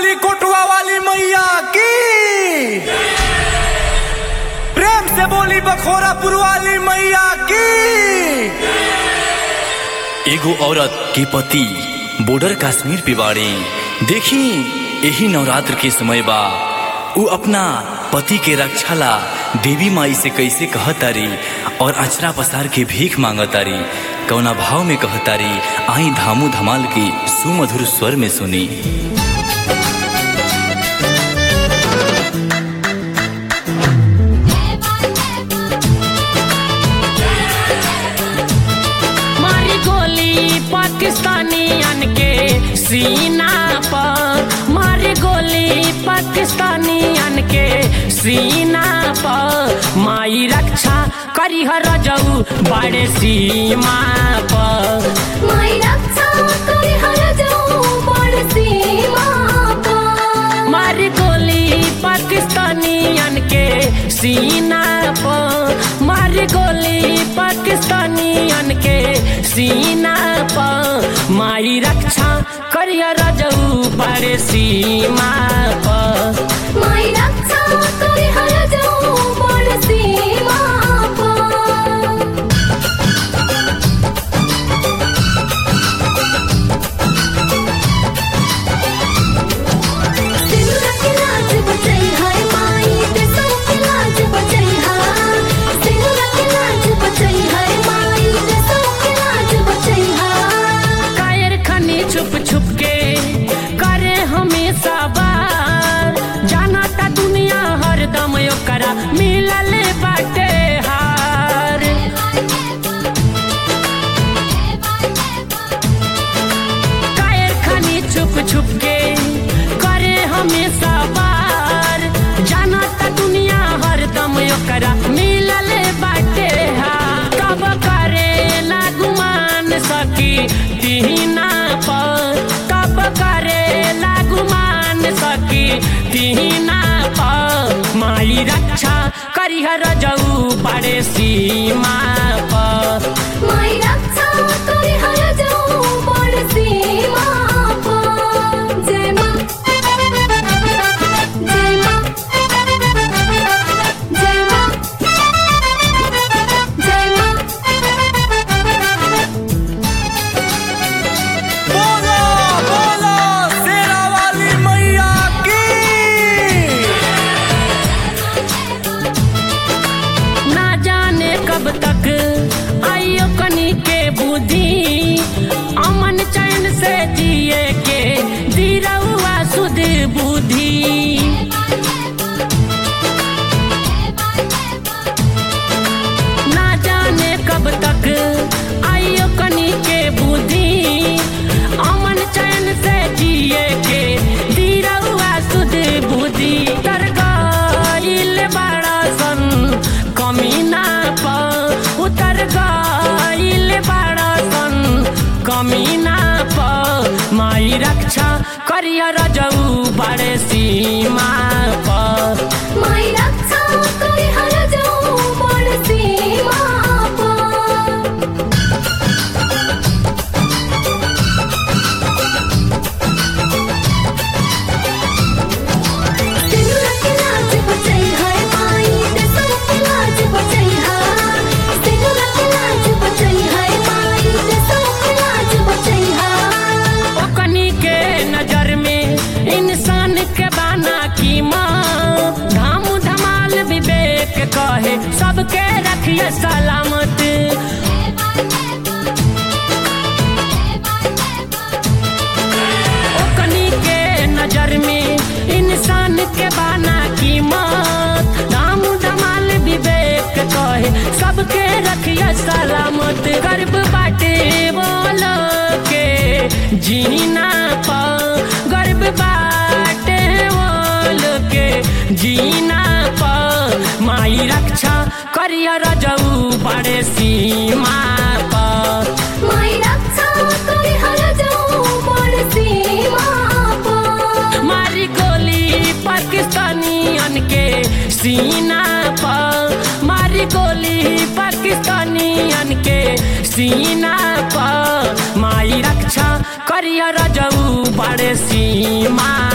बोली कोटवा वाली मैया की प्रेम से बोली बखोरापुर वाली मैया की एगो औरत के पति बॉर्डर कश्मीर पे बाड़े देखी यही नवरात्र के समय बा उ अपना पति के रक्षा ला देवी माई से कैसे कहतारी और अचरा पसार के भीख मांगतारी कौना भाव में कहतारी आई धामू धमाल की सुमधुर स्वर में सुनी मारी गोली पाकिस्तानियन के सीना पर मारी गोली पाकिस्तानियन के सीना पर माई रक्षा करी हर जऊ बड़े सीमा पर माई रक्षा करे हर जाऊं बड़ सीमा पर मारी गोली पाकिस्तानियन के सीना पर मारी गोली पाकिस्तानियन के सीना पर माई रक्षा करिया रजऊ बड़े सीमा पर माई रक्षा करे हर जाऊं बड़ सीमा पर सिनुरा के लाज बचई है माई देशों के लाज बचई है सिनुरा के लाज बचई है माई देशों के लाज बचई है कायर खनी छुप छुप के करे हमेशा बार जाना ता दुनिया हरदम ओकरा मिलल बाटे हार कायर खनी छुप छुप के करे हमेशा बार जाना ता दुनिया हरदम ओकरा मिलल बाटे हार कब करे लागुमान सकी तीना पर कब करे लागुमान सकी तीना पर माई रक्षा करिहर जऊ बड़े सीमा पर माई रक्षा करे हर जाऊं बड़ सीमा पर जय मां जय मां जय मां जय मां बोलो बोलो शेरा वाली मैया की ना जाने कब तक आइयो कनी के बुद्धि अमन चैन से जिए के दिरहुआ सुध बुद्धि ना जाने कब तक आइयो कनी के बुद्धि अमन चैन से जिए के दिरहुआ सुध बुद्धि तर गइल बड़ा सन कमीना पर उतर गइल बड़ा सन कमीना पर माई रक्षा करिया रजऊ बड़े सीमा पर माई रक्षा करे हर जाऊं बड़ सीमा पर सिनुरा के लाज बचई है माई देशों के लाज बचई है सिनुरा के लाज बचई है माई देशों के लाज बचई है ओकनी के नजर में इंसान के बाना की माँ धाम धमाल विवेक कहे सबके रखिए सलामत ओकनी के नजर में इंसान के बाना की मौत धाम धमाल विवेक कहे सबके रखिए सलामत गर्भ बाटे बोलो के जीना पा गर्भ बाटे बोलो के जीना पा माई रक्षा करिया रजऊ बड़े सीमा पर माई रक्षा करे हर जाऊं बड़ सीमा पर मारी गोली पाकिस्तानियन के सीना पर मारी गोली पाकिस्तानियन के सीना पर माई रक्षा करिया रजऊ बड़े सीमा